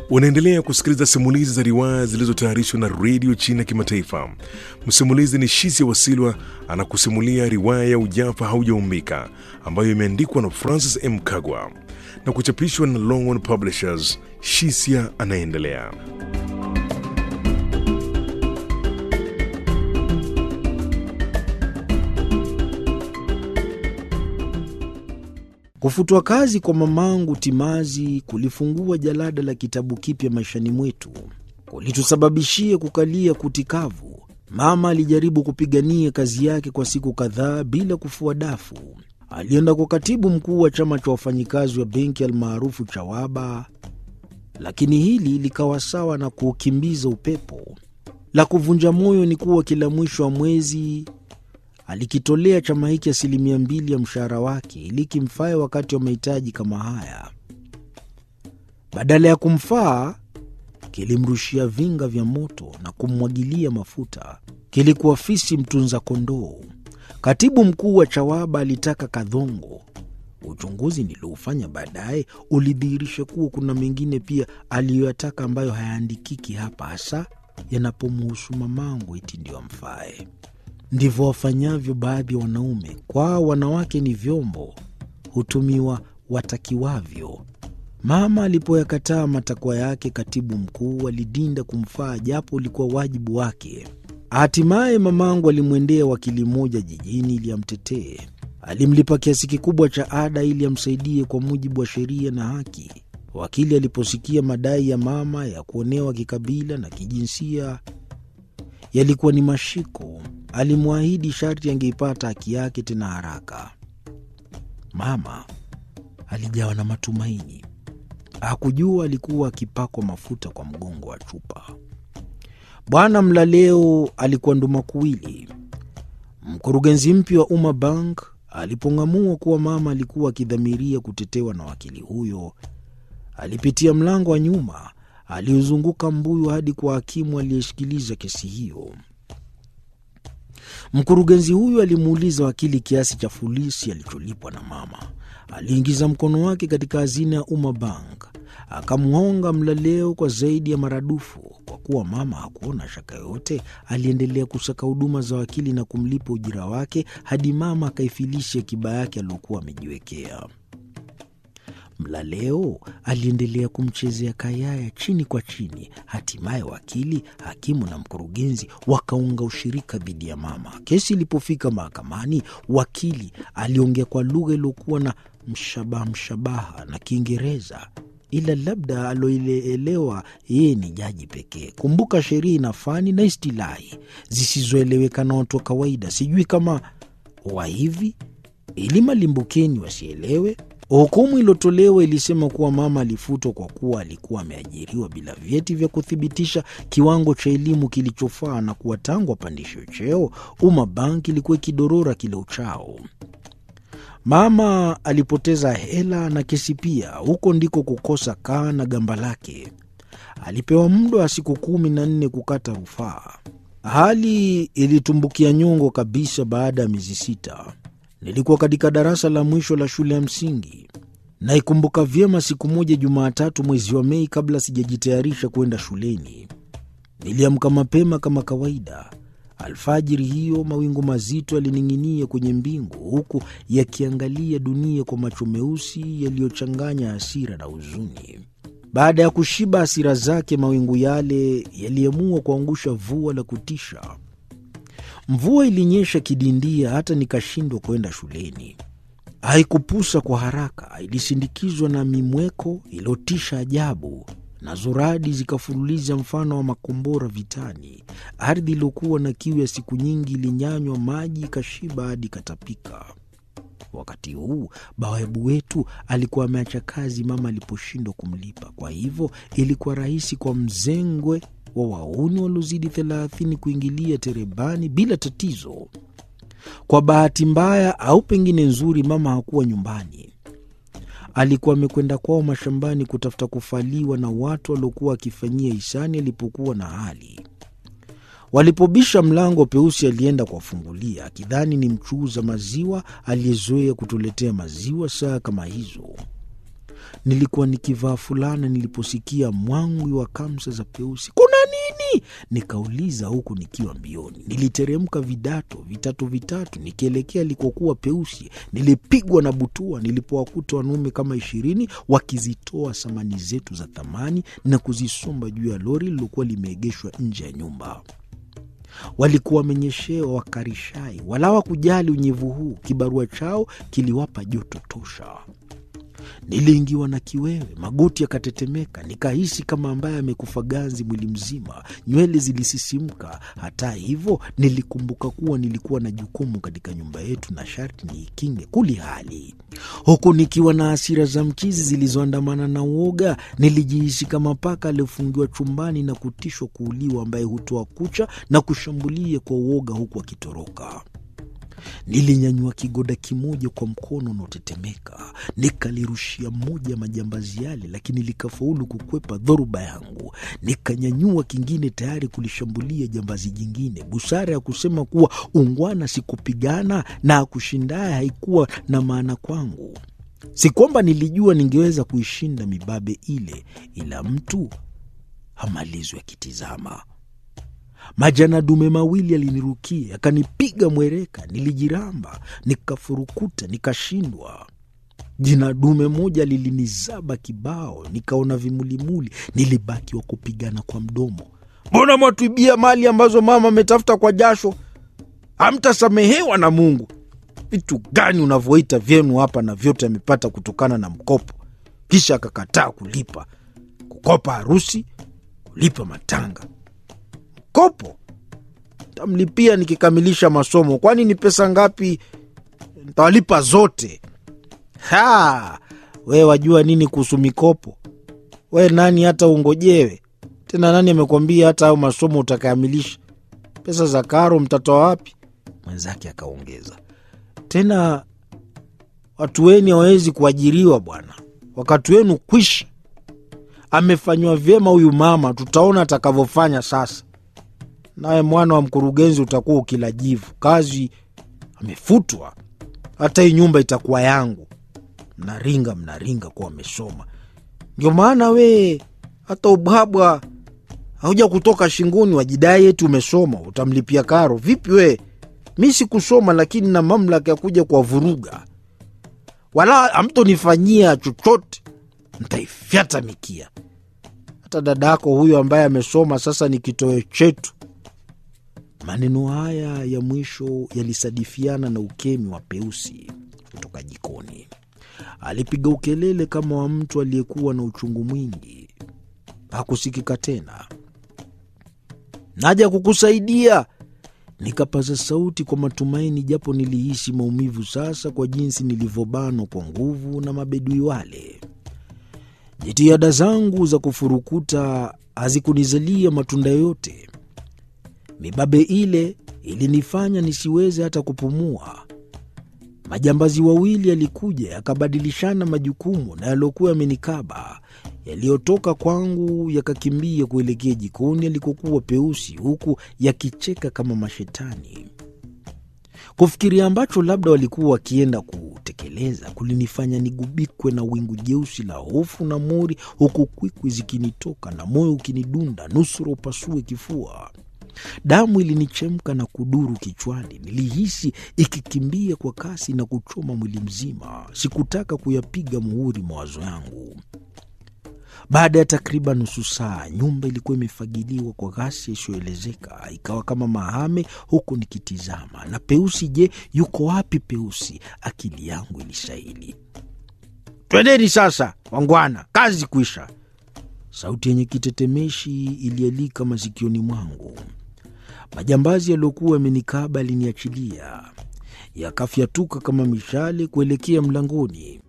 Unaendelea kusikiliza simulizi za riwaya zilizotayarishwa na redio China Kimataifa. Msimulizi ni Shisia Wasilwa anakusimulia riwaya ya Ujafa Haujaumbika ambayo imeandikwa na Francis M. Kagwa na kuchapishwa na Longhorn Publishers. Shisia anaendelea. Kufutwa kazi kwa mamangu Timazi kulifungua jalada la kitabu kipya maishani mwetu, kulitusababishia kukalia kuti kavu. Mama alijaribu kupigania kazi yake kwa siku kadhaa bila kufua dafu. Alienda kwa katibu mkuu wa chama cha wafanyikazi wa benki almaarufu Chawaba, lakini hili likawa sawa na kuukimbiza upepo. La kuvunja moyo ni kuwa kila mwisho wa mwezi alikitolea chama hiki asilimia mbili ya mshahara wake ili kimfae wakati wa mahitaji kama haya. Badala ya kumfaa, kilimrushia vinga vya moto na kummwagilia mafuta. Kilikuwa fisi mtunza kondoo. Katibu mkuu wa Chawaba alitaka kadhongo. Uchunguzi nilioufanya baadaye ulidhihirisha kuwa kuna mengine pia aliyoyataka ambayo hayaandikiki hapa, hasa yanapomuhusu mamangu eti ndio amfae. Ndivyo wafanyavyo baadhi ya wanaume. Kwao wanawake ni vyombo, hutumiwa watakiwavyo. Mama alipoyakataa matakwa yake, katibu mkuu alidinda kumfaa, japo ulikuwa wajibu wake. Hatimaye mamangu alimwendea wakili mmoja jijini ili amtetee. Alimlipa kiasi kikubwa cha ada ili amsaidie kwa mujibu wa sheria na haki. Wakili aliposikia madai ya mama ya kuonewa kikabila na kijinsia yalikuwa ni mashiko, alimwahidi sharti angeipata haki yake tena haraka. Mama alijawa na matumaini. Hakujua alikuwa akipakwa mafuta kwa mgongo wa chupa. Bwana Mlaleo alikuwa ndumakuwili. Mkurugenzi mpya wa Umma Bank alipong'amua kuwa mama alikuwa akidhamiria kutetewa na wakili huyo, alipitia mlango wa nyuma aliozunguka mbuyu hadi kwa hakimu aliyeshikiliza kesi hiyo. Mkurugenzi huyo alimuuliza wakili kiasi cha fulisi alicholipwa na mama. Aliingiza mkono wake katika hazina ya Umma Bank akamhonga Mlaleo kwa zaidi ya maradufu. Kwa kuwa mama hakuona shaka yoyote, aliendelea kusaka huduma za wakili na kumlipa ujira wake hadi mama akaifilisha akiba yake aliyokuwa amejiwekea. Mlaleo aliendelea kumchezea kayaya chini kwa chini. Hatimaye wakili, hakimu na mkurugenzi wakaunga ushirika dhidi ya mama. Kesi ilipofika mahakamani, wakili aliongea kwa lugha iliyokuwa na mshabaha mshabaha na Kiingereza, ila labda aloielewa yeye ni jaji pekee. Kumbuka sheria ina fani na istilahi zisizoeleweka na watu wa kawaida. Sijui kama wa hivi ili malimbukeni wasielewe. Hukumu iliyotolewa ilisema kuwa mama alifutwa kwa kuwa alikuwa ameajiriwa bila vyeti vya kuthibitisha kiwango cha elimu kilichofaa na kuwa tangu apandishwe cheo, Umma Bank ilikuwa ikidorora kila uchao. Mama alipoteza hela na kesi pia. Huko ndiko kukosa kaa na gamba lake. Alipewa muda wa siku kumi na nne kukata rufaa. Hali ilitumbukia nyongo kabisa baada ya miezi sita. Nilikuwa katika darasa la mwisho la shule ya msingi. Naikumbuka vyema siku moja Jumatatu mwezi wa Mei, kabla sijajitayarisha kwenda shuleni. Niliamka mapema kama kawaida. Alfajiri hiyo mawingu mazito yalining'inia kwenye mbingu, huku yakiangalia dunia kwa macho meusi yaliyochanganya hasira na huzuni. Baada ya kushiba hasira zake, mawingu yale yaliamua kuangusha vua la kutisha. Mvua ilinyesha kidindia hata nikashindwa kwenda shuleni. Haikupusa kwa haraka, ilisindikizwa na mimweko iliyotisha ajabu, nazo radi zikafululiza mfano wa makombora vitani. Ardhi iliyokuwa na kiu ya siku nyingi ilinyanywa maji, ikashiba hadi ikatapika. Wakati huu bawabu wetu alikuwa ameacha kazi mama aliposhindwa kumlipa. Kwa hivyo ilikuwa rahisi kwa mzengwe wa wauni waliozidi thelathini kuingilia terebani bila tatizo. Kwa bahati mbaya au pengine nzuri, mama hakuwa nyumbani. Alikuwa amekwenda kwao mashambani kutafuta kufaliwa na watu waliokuwa wakifanyia hisani alipokuwa na hali. Walipobisha mlango, Peusi alienda kuwafungulia akidhani ni mchuuza maziwa aliyezoea kutuletea maziwa saa kama hizo. nilikuwa nikivaa fulana niliposikia mwangwi wa kamsa za Peusi. Kuna nini? Nikauliza huku nikiwa mbioni. Niliteremka vidato vitatu vitatu nikielekea alikokuwa Peusi. Nilipigwa na butua nilipowakuta wanaume kama ishirini wakizitoa samani zetu za thamani na kuzisomba juu ya lori lilokuwa limeegeshwa nje ya nyumba. Walikuwa wamenyeshewa wakarishai, wala hawakujali unyevu huu. Kibarua chao kiliwapa joto tosha. Niliingiwa na kiwewe, magoti yakatetemeka, nikahisi kama ambaye amekufa ganzi mwili mzima, nywele zilisisimka. Hata hivyo, nilikumbuka kuwa nilikuwa na jukumu katika nyumba yetu na sharti niikinge kuli hali. Huku nikiwa na hasira za mchizi zilizoandamana na uoga, nilijihisi kama paka aliyofungiwa chumbani na kutishwa kuuliwa, ambaye hutoa kucha na kushambulia kwa uoga huku akitoroka. Nilinyanyua kigoda kimoja kwa mkono unaotetemeka nikalirushia moja ya majambazi yale, lakini likafaulu kukwepa dhoruba yangu. Nikanyanyua kingine tayari kulishambulia jambazi jingine. Busara ya kusema kuwa ungwana sikupigana na akushindaye haikuwa na maana kwangu. Si kwamba nilijua ningeweza kuishinda mibabe ile, ila mtu hamalizwi akitizama. Majana dume mawili yalinirukia yakanipiga mwereka. Nilijiramba, nikafurukuta, nikashindwa. Jina dume moja lilinizaba kibao, nikaona vimulimuli. Nilibaki wa kupigana kwa mdomo. Mbona mwatuibia mali ambazo mama ametafuta kwa jasho? Hamtasamehewa na Mungu. Vitu gani unavyoita vyenu hapa, na vyote amepata kutokana na mkopo, kisha akakataa kulipa, kukopa harusi, kulipa matanga kopo tamlipia nikikamilisha masomo. Kwani ni pesa ngapi? Ntawalipa zote. Ha, we wajua nini kuhusu mikopo? We nani hata ungojewe tena? Nani amekwambia hata hayo masomo utakamilisha? Pesa za karo mtatoa wapi? Mwenzake akaongeza tena, watu weni hawawezi kuajiriwa bwana, wakati wenu kwisha. Amefanywa vyema huyu mama, tutaona atakavyofanya sasa naye mwana wa mkurugenzi utakuwa ukila jivu. Kazi amefutwa, hata hii nyumba itakuwa yangu. Mnaringa mnaringa kuwa wamesoma, ndio maana we hata ubwabwa hauja kutoka shingoni, wajidai eti umesoma, utamlipia karo vipi? We mi sikusoma, lakini na mamlaka ya kuja kuwavuruga. Wala amtonifanyia chochote, ntaifyata mikia. Hata dadako huyo ambaye amesoma sasa ni kitoweo chetu. Maneno haya ya mwisho yalisadifiana na ukemi wa Peusi kutoka jikoni. Alipiga ukelele kama wa mtu aliyekuwa na uchungu mwingi. Hakusikika tena. Naja kukusaidia, nikapaza sauti kwa matumaini, japo nilihisi maumivu sasa kwa jinsi nilivyobanwa kwa nguvu na mabedui wale. Jitihada zangu za kufurukuta hazikunizalia matunda yoyote. Mibabe ile ilinifanya nisiweze hata kupumua. Majambazi wawili yalikuja yakabadilishana majukumu na yaliokuwa yamenikaba. Yaliyotoka kwangu yakakimbia kuelekea jikoni alikokuwa Peusi, huku yakicheka kama mashetani. Kufikiria ambacho labda walikuwa wakienda kutekeleza kulinifanya nigubikwe na wingu jeusi la hofu na mori, huku kwikwi zikinitoka na moyo ukinidunda nusura upasue kifua. Damu ilinichemka na kuduru kichwani. Nilihisi ikikimbia kwa kasi na kuchoma mwili mzima. Sikutaka kuyapiga muhuri mawazo yangu. Baada ya takriban nusu saa, nyumba ilikuwa imefagiliwa kwa ghasia isiyoelezeka, ikawa kama mahame, huku nikitizama. Na Peusi, je, yuko wapi Peusi? Akili yangu ilisaili. Twendeni sasa, wangwana, kazi kwisha. Sauti yenye kitetemeshi ilialika masikioni mwangu. Majambazi yaliyokuwa yamenikaba yaliniachilia, yakafyatuka kama mishale kuelekea mlangoni.